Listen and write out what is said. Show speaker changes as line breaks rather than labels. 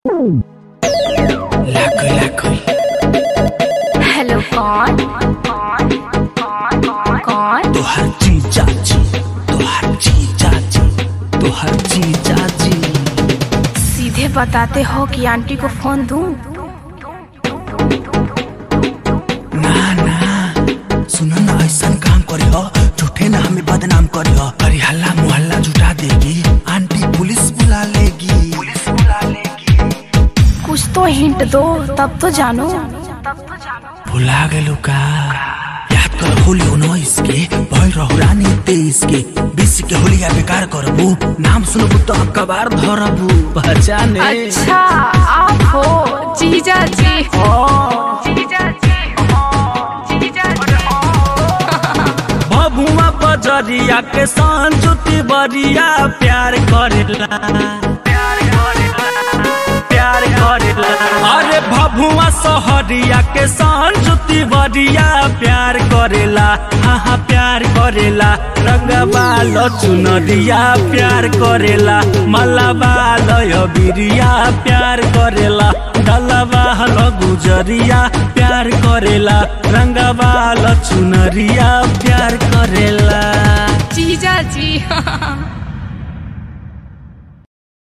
लाखों लाखों
हेलो कौन कौन
तोहर जीजा जी तोहर जीजा जी तोहर जीजा जी
सीधे बताते हो कि आंटी को फोन दूं
ना ना सुनो ना ऐसा काम करे हो झूठे ना हमें बदनाम करे हो अरे हल्ला मोहल्ला जुटा देगी आंटी पुलिस बुला लेगी पुलिस बुला लेगी
कुछ तो हिंट दो तब तो जानो
भुला गेलू का याद कर होली उन्नीस के भइल रहू रानी तेईस के बीस के होलिया बेकार करबू नाम सुनबू तो कबार धरबू पहचाने
अच्छा आप हो जीजा जी जीजा जी जीजा जी
बबुआ बजरिया के सांजुति बरिया प्यार करेला प्यार करेला अरे भभुआ सहरिया के सांजुति बरिया प्यार करेला हाँ हाँ प्यार करेला रंगबा चुनरिया प्यार करेला मलबा लय बिरिया प्यार करेला डलबा गुजरिया प्यार करेला रंगबा चुनरिया प्यार करेला
जीजा जी